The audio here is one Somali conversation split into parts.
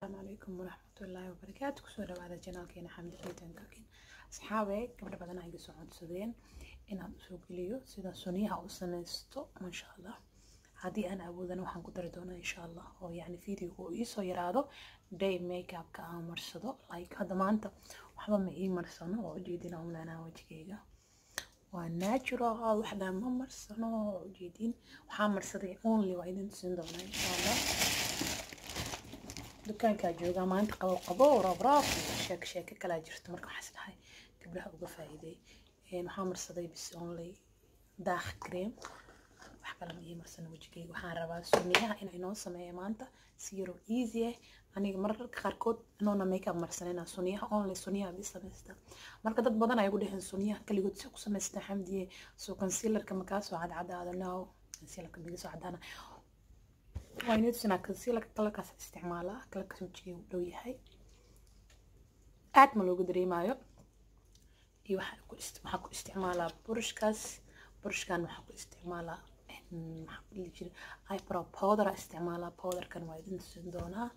calaykum waraxmatullaahi wabarakaatu kusoo dhawaada janaalkeena xamdi xiitan kakin asxaabe gabdho badan ay iga soo codsadeen inaan usoo geliyo sida suniyaha u sameysto insha allah haddii aan awoodana waxaan ku dari doonaa insha allah oo yacni videoga uu iisoo yaraado day makeupka aan marsado like hadda maanta waxba ma ii marsano oo ujeedin aan leenaha wajigayga waa natural waxdhaa ma marsano oo ujeedin waxaa marsaday only waa idin tusin doonaa insha allah dukaankaa joogaa maanta qabo qabo rabraab sheeko sheeko kalaa jirto marka waxaas dhahay gabdhaha uga faa'iiday waxaa marsaday bis only daakh cream wax kale ma ii marsano wejigayga waxaan rabaa suniyaha in inoo sameeya maanta si yaroo easy ah aniga mararka qaarkood inoona makeup marsanayna suniyaha only suniyaha bii samaysta marka dad badan ay ugu dheheen suniyaha kaligood si ku samaystaa xamdiye soo concealerka makaa soo cadcadaada no concealerka biga soo cadaana waa inay tusinaa concealerka kalarkaas isticmaalaa kalarkaas wejigay u dhow yahay aad ma looga dareemaayo iyo waxaa ku isticmaalaa burushkaas burushkan waxaa ku isticmaalaa eyebrow powder isticmaalaa powderkan waa idin tusin doonaa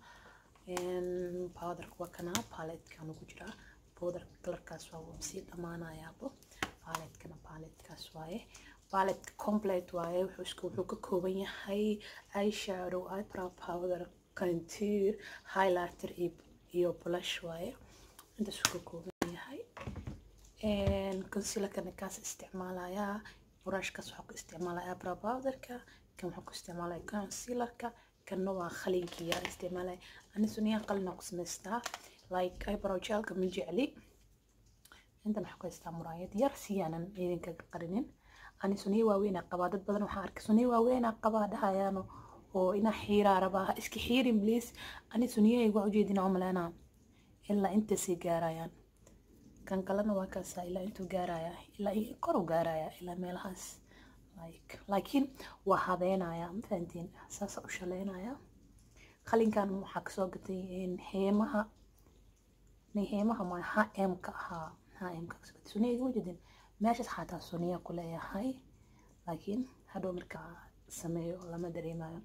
powderka waa kanaa paletkan ugu jiraa powderka kalarkaas waa sii dhamaanayaabo paletkana paletkaas waaye palette complete waaye wuxuu ka kooban yahay eyeshadow eyebrow powder contour highlighter iyo blush waaye intaasuu ka kooban yahay concealerkana kaas isticmaalayaa brushkaas waxaa ku isticmaalaya eyebrow powderka kan waxaa ku isticmaalaya concealerka kanna waa qalinkiya isticmaalaya ani suniyaha qalina ku samaystaa like eyebrow gelka ma jecli intan waxaa ku haystaa muraayad yar siyaanan idinkaga qarinin ani suniya waaweynaa qabaa dad badan waxaa arkay suniya waaweynaa qabaa dhahayaano oo inaa xiiraa rabaa ha iska xiirin please ani suniyahayga waa ujeedinaa umaleynaa ilaa intaasay gaarayaan kan kalena waa kaasaa ilaa intuu gaaraya ilaa koru gaaraya ilaa meelahaas like laakiin waa habeenaya ma fahantiin saasa u shaleynaya qalinkan waxaa kasoo gatay heemaha heemaha ma hm-ka ahaa hm-ka kasoo gatay suniyahayga ma jeedin meeshaas xataa suniya ku leeyahay laakiin hadhow markaa sameeyo lama dareemayo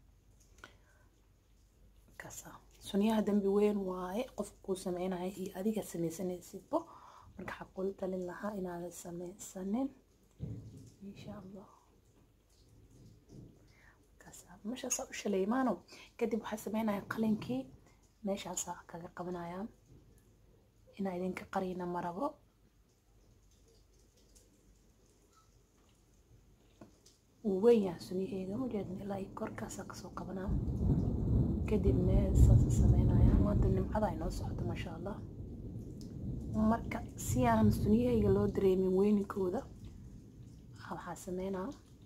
kaasa suniyaha dambi weyn waaye qofka kuu sameynaya iyo adiga sameysanaysidbo marka waxaa kula talin lahaa inaadan sameysanin insha allah kaasa meeshaasaa u shaleymaano kadib waxaa sameynaya qalinkii meeshaasaa kaga qabanaya inaa idinka qarina marabo wuu weyn yahay suniyaheyga mujeedin ilaa korkaasaa kasoo qabanaa kadibna saasa sameynaya maanta nimcada ay noo socoto maasha allah marka si aan suniyahayga loo dareemin weyninkooda waxaa sameynaa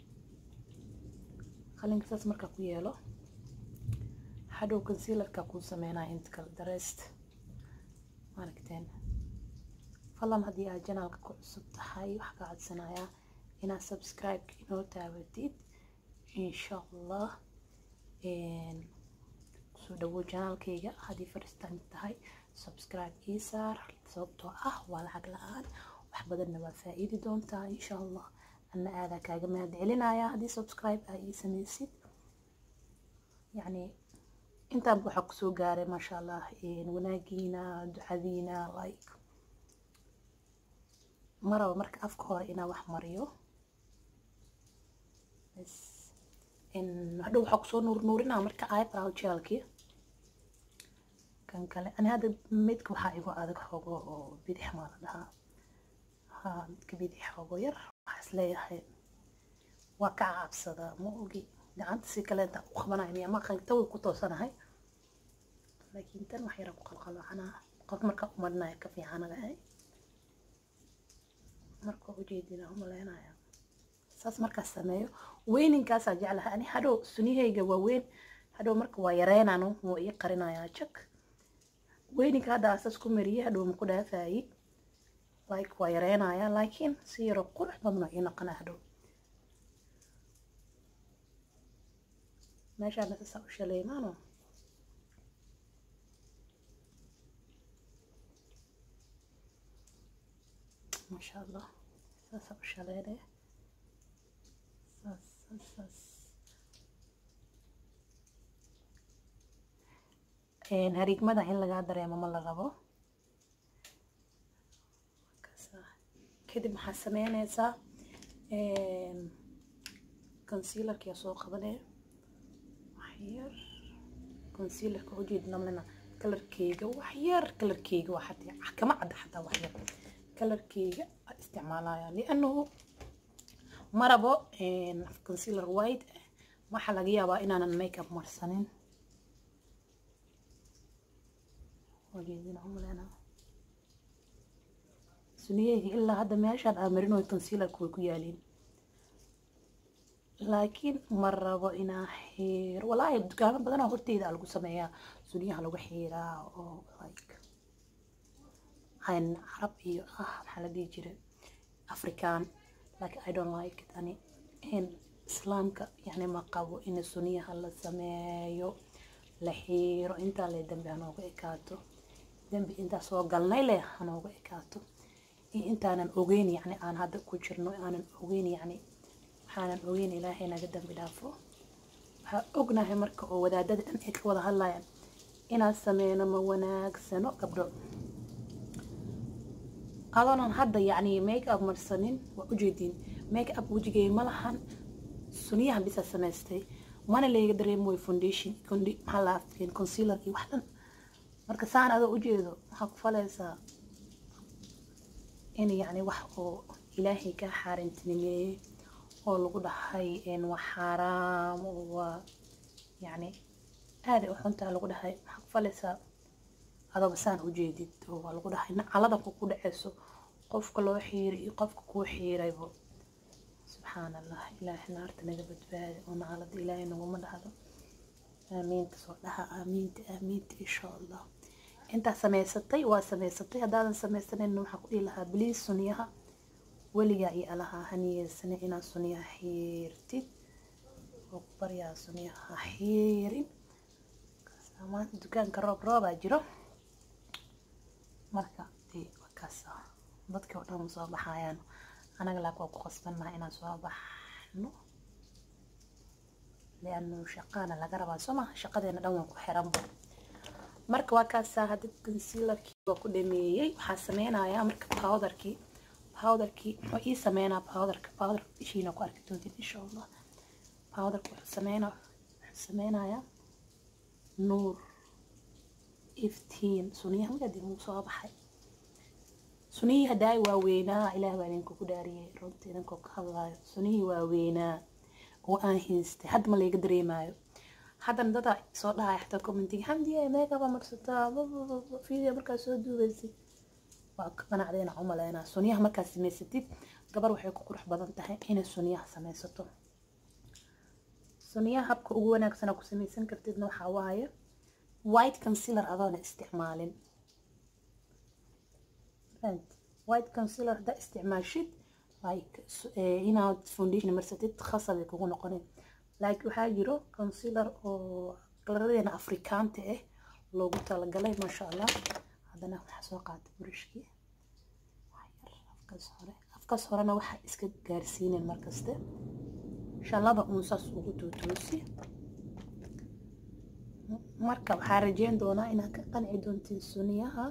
qalinka saas markaa ku yeelo hadhow concealerka kuu sameynaya inta kale dareest maaragteen fadlan haddii aad janaalka ku cusub tahay waxaa ka codsanayaa inaad subscribe inoo taabatid insha allah soo dhawow janaalkayga haddii faristaan tahay subscribe ii saar sababtoo ah waa lacag la-aan wax badanna waa faa-iidi doontaa insha allah anna aadaa kaaga mahad celinaya haddii subscribe aa ii sameysid yacni intaanba waxaa kusoo gaaray maasha allah wanaagiina ducadiina like maraba marka afka hore inaa wax mariyo hadhow waxaa kusoo nuurnuurinaa marka eyebrow gelkii kan kale ani hadda midka waxaa igu adag xoogo oo bidix maa la dhahaa ha midka bidix xoogo yar waxaa is leeyahay waa ka cabsadaa ma ogi gacanta si kaleenta u qabanaya miya ma tawi ku toosanahay laakiin tan wax yara ku qalqaloocanaa qof markaa u marinaya ka fiicanagahay marka ujeedina umaleynaya saas markaas sameeyo weyninkaasaa jeclahay ani hadhow suniyahayga waa weyn hadhow marka waa yareynano wuu ii qarinayaa jak weyninka hadda asaas ku mariyay hadhow maku dhaafayi like waa yareynaya laakiin si yaroo qurux badno ii noqona hadhow meeshaana sasaa u shaleymaano maasha allah saasaa u shaleynaya saas saas saas hariigmada in lagaa dareemo ma la rabo kadib maxaa sameynaysaa concealerkia soo qabanaya waxyar concealerka ujeed namlena kalarkeyga waxyar kalarkeyga waa xataa kama cadda xataa waxyar kalarkeyga isticmaalaya lianahu ma rabo concealer white waxaa laga yaabaa inaanan makeup marsanin wajeedina umalena suniyeyga ilaa hadda meeshaan aa marin way concealerka way ku yaaliin laakiin ma rabo inaa xiir walaahi dukaamo badanaa horteyda lagu sameeyaa suniyaha lagu xiiraa oo like hayn carab iyo ah maxaa la dhihi jiray african like i don't like it ani in islaamka yani ma qabo in suniyaha la sameeyo la xiiro intaa le dambi hanooga ekaato dambi intaa soo galnay leh hanooga ekaato iyo intaanan ogeyn yani aan hadda ku jirno aanan ogeyn yani waxaanan ogeyn ilaahay naga dambi dhaafo waxaa ognahay marka oo wadaadada dhan ay ka wada hadlayaan inaan sameyno ma wanaagsano gabdho adoonan hadda yacni make up marsanin waa ujeediin make up wejigay ma lahan suniyaha bisa samaystay mana layga dareemo way foundation maxaa la afkeen concealer iyo wax dhan marka saan adoo ujeedo waxaa ku falaysaa in yacni wax oo ilaahay ka xaarintinimeeyey oo lagu dhahay waa xaaraam waa yacni aaday u xuntaa lagu dhahay maxaa ku falaysaa adooba saan ujeedid oo waa lagu dhahay nacalada ku ku dhaceyso qofka loo xiiray iyo qofka kuu xiiraybo subxaan allah ilaahay naarta naga badbaadi oo nacalada ilaahay naguma dhahdo aamiinta soo dhaha aamiinta aamiinta insha allah intaa samaysatay waa samaysatay haddaadan samaysanin waxaa ku dhihi lahaa biliis suniyaha weligaa iyo alaha haniyeysane inaad suniyaha xiirtid oo ku baryaa suniyaha xiirin maanta dukaanka roob roobaa jiro marka dee wakaas dadkii oo dhan ma soo baxayaan anaga laak waa ku qasbannaha inaan soo baxno lianu shaqaana laga rabaa soo maha shaqadeena dhan waan ku xiranba marka waa kaasaa hadda concealerkii waa ku dhameeyey waxaa sameynayaa marka powderkii powderkii wuxuu ii sameynaa powderka powderka ishiina ku arki doontiin insha allah powderka wuxuu sameynaa wuxuu sameynayaa nuur iftiin suniyaha magaadi muu soo baxay sunihii haddaay waaweynaa ilaah baa idinkugu dhaariyey runta idinkoo ka hadlaayo sunihii waaweynaa oo aan haystay hadda ma layga dareemaayo haddana dada soo dhahaya xataa commentiga xamdiye meegaba marsataa video markaa soo duubaysid waa ka qanacdayna umaleynaa suniyaha markaad samaysatid gabar waxay ku qurux badan tahay inay suniyaha samaysato suniyaha habka ugu wanaagsana ku samaysan kartidna waxaa waaye white concealer adoona isticmaalin white concealer haddaa isticmaashid like inaad foundation marsatid khasabay kugu noqonin like waxaa jiro concealer oo kalaradeena afrikaanta ah loogu talagalay maasha allah haddana waxaa soo qaatay burishkii afkaas hore afkaas horena waxaa iska gaarsiinen markaste shallada uun saas ugu tuutoosi marka waxaa rajeyn doonaa inaad ka qanci doontiin suniyaha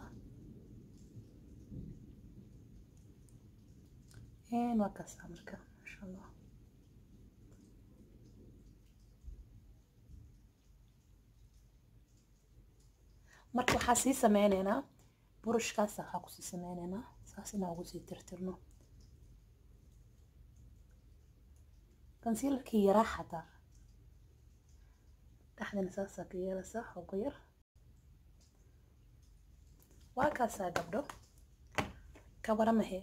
waa kaasaa marka maasha allah marka waxaa sii sameyneynaa burushkaas waxaa kusii sameyneynaa saas inaa ugu sii tirtirno concealerkii yaraa xataa dhexdana saasaa ka yeelaysaa xoogo yar waa kaasaa gabdho kabaramahe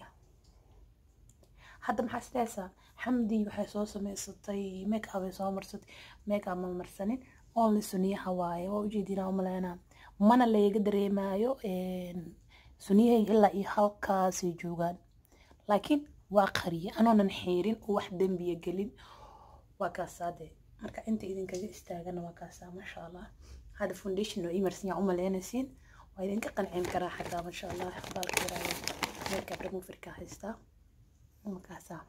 hadda maxaa isdhehaysaa xamdi waxay soo samaysatay make up ay soo marsatay make up ma marsanin only suniyaha waaye waa ujeedinaa umaleynaa mana layga dareemaayo suniyahayga ilaa iyo halkaasay joogaan laakiin waa qariye anoonan xiirin oo wax dembiya gelin waa kaasaa dee marka inta idinkaga istaagana waa kaasaa maasha allah hadda foundation oo imarsan yaa umaleynaysiin waa idinka qancin karaa xataa maasha allah baalka yaraayo makeup removerka haystaa markaasaa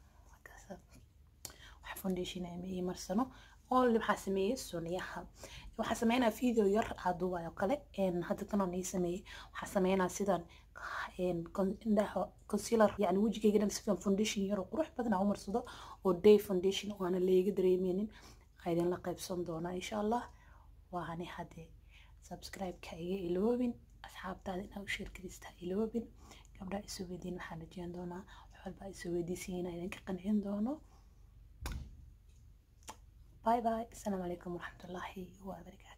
markaasaa wax foundation ama ii marsano only waxaa sameeyey suniyaha waxaa sameynaa video yar aduubayo kale hadda tanoo nii sameeyey waxaa sameynaa sidan indhaha concealer yani wejigayga dhan sidan foundation yar oo qurux badan aan u marsado oo day foundation oo aana leega dareemeynin idinla qaybsan doonaa insha allah waani haddee subscribe-ka iga iloobin asxaabtaada inaa u sheerkarista iloobin gabdhaha isoo weydiin waxaan rajeyn doonaa wax walba isoo weydiisan inaa idinka qancin doono bye bye asalaamu calaykum waraxmatullaahi wabarakaatu